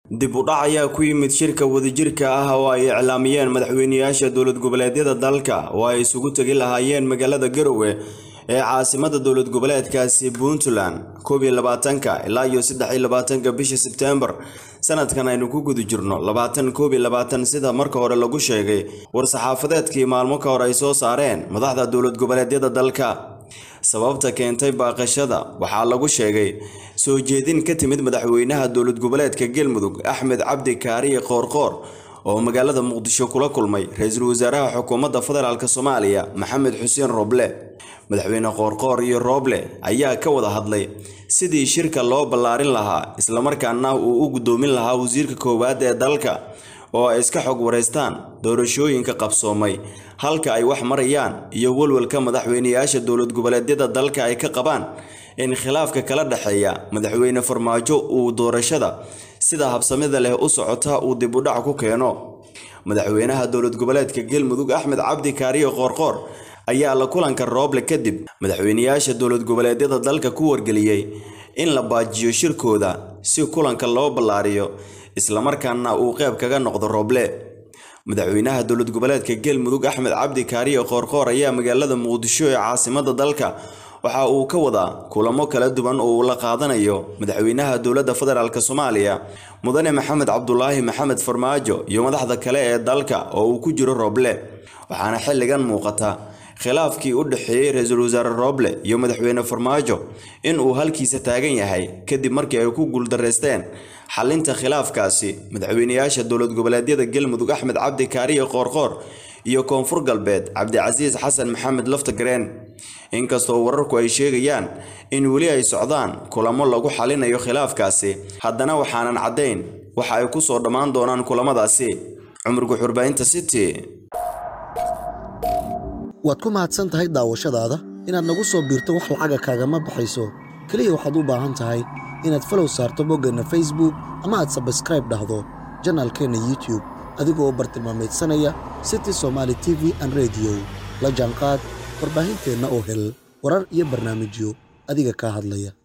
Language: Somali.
dib u dhac ayaa ku yimid shirka wadajirka ah oo ay iclaamiyeen madaxweynayaasha dowlad goboleedyada dalka oo ay isugu tegi lahaayeen magaalada garowe ee caasimada dowlad goboleedkaasi puntland koob iyo labaatanka ilaa iyo saddex iyo labaatanka bisha sebtembar sanadkan aynu ku guda jirno labaatan koob iyo labaatan sida marka hore lagu sheegay war-saxaafadeedkii maalmo ka hor ay soo saareen madaxda dowlad goboleedyada dalka sababta keentay baaqashada waxaa lagu sheegay soo jeedin ka timid madaxweynaha dowlad goboleedka galmudug axmed cabdi kaariye qoorqoor oo magaalada muqdisho kula kulmay ra-iisul wasaaraha xukuumadda federaalk soomaaliya maxamed xuseen roble madaxweyne qoorqoor iyo roble ayaa ka wada hadlay sidii shirka loo ballaarin lahaa islamarkaana uu u guddoomin lahaa wasiirka koowaad ee dalka oo ay iska xog wareystaan doorashooyinka qabsoomay halka ay wax marayaan iyo walwalka madaxweynayaasha dowlad goboleedyada dalka ay ka qabaan in khilaafka kala dhexeeya madaxweyne farmaajo uu doorashada sida habsamida leh u socota uu dib u dhac ku keeno madaxweynaha dowlad goboleedka galmudug axmed cabdi kaariye qoorqoor ayaa la kulanka rooble kadib madaxweynayaasha dowlad goboleedyada dalka ku wargeliyey in la baajiyo shirkooda si kulanka loo ballaariyo islamarkaana uu qayb kaga noqdo rooble madaxweynaha dowlad goboleedka galmudug axmed cabdi kaariye qoorqoor ayaa magaalada muqdisho ee caasimada dalka waxa uu ka wadaa kulamo kala duwan oo uu la qaadanayo madaxweynaha dowladda federaalk soomaaliya mudane maxamed cabdulaahi maxamed farmaajo iyo madaxda kale ee dalka oo uu ku jiro rooble waxaana xilligan muuqata khilaafkii u dhexeeyey ra-iisul wasaare rooble iyo madaxweyne farmaajo in uu halkiisa taagan yahay kadib markii ay ku guuldareysteen xalinta khilaafkaasi madaxweynayaasha dowlad goboleedyada galmudug axmed cabdi kaariye qoorqoor iyo koonfur galbeed cabdicasiis xasan maxamed laftagareen inkastoo wararku ay sheegayaan in weli ay socdaan kulamo lagu xalinayo khilaafkaasi haddana waxaanan caddayn waxa ay ku soo dhammaan doonaan kulamadaasi cumar guxurbaynta city waad ku mahadsan tahay daawashadaada inaad nagu soo biirto wax lacaga kaagama baxayso keliya waxaad u baahan tahay inaad falow saarto boggeenna facebook ama aad sabskraib dhahdo janaalkeenna youtube adigoo bartilmaamaydsanaya city somaali t v an rediyo la jaanqaad warbaahinteenna oo hel warar iyo barnaamijyo adiga kaa hadlaya